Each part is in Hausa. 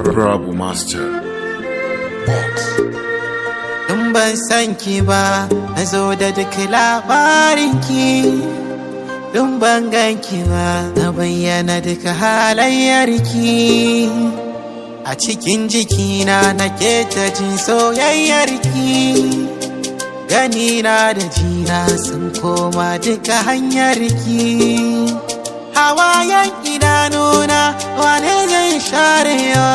Rabu Master. In ban san ki ba, na zo da duk labarin ki. In ban gan ki ba, na bayyana duka halayyar ki. A cikin jikina na ta jin soyayyar ki. Gani na da jina sun koma duka hanyar ki. Hawayen idanuna wane zai sharewa.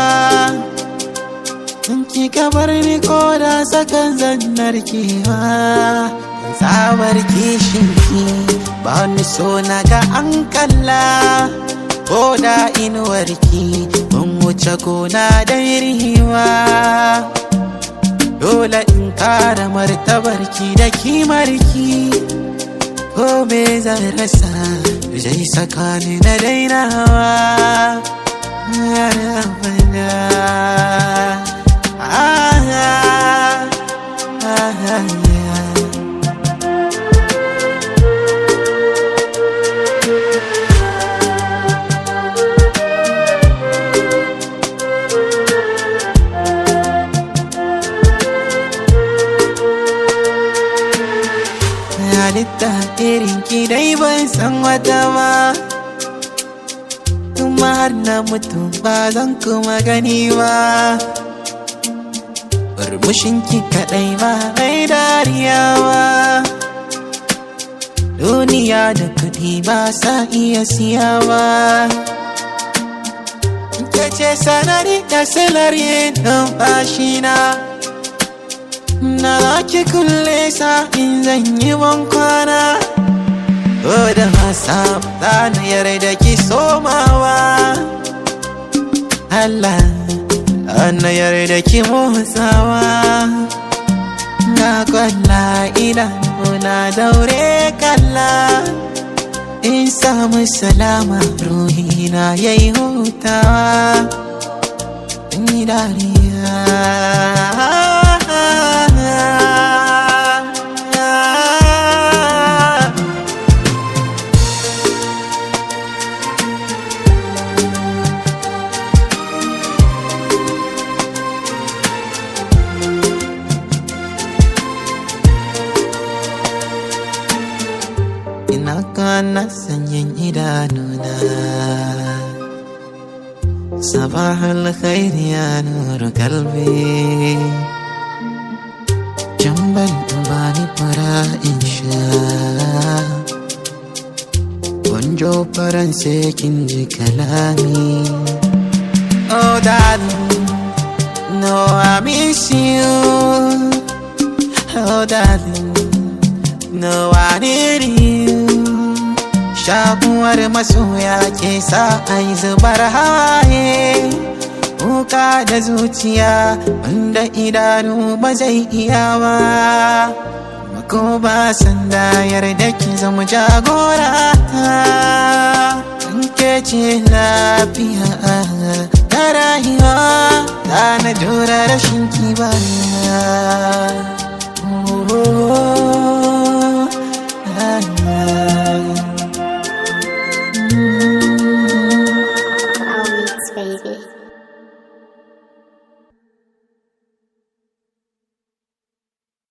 In ki bar ni ko da sakan zannar kewa Tsabar kishin ki ba ni so na ga an kalla Ko da inuwar ki mun wuce gona da riwa Dole in kara martabar ki da kimar ki Ko me zan rasa zai saka ni na dainawa Ya Rabbana Ah, ah, ah, yeah. halitta irin ki dai ban san wata ba kuma har na mutu ba zan kuma gani ba Murmushin ki kaɗai ba mai dariya ba Duniya da kuɗi ba sa iya siya ba Ke ce sanari da silar yin numfashina Na ki kulle sa in zan yi kwana Ko da wasa ba na yarda ki somawa Allah Ana yarda ki motsawa Na kwalla idanuna daure kalla In samu salama ruhina yayi hutawa Ni dariya ina kana sanyin idanuna sabahul khairi ya nuru kalbi jamban bani fara in sha gonjo faran sai kin ji kalami oh darling no i miss you oh darling no i need you shakuwar masoya ke sa ai zubar hawaye kuka da zuciya wanda idanu ba zai iya ba ko ba sanda yarda ki zama jagora in ke ce lafiya da rayuwa da na jura rashin ki ba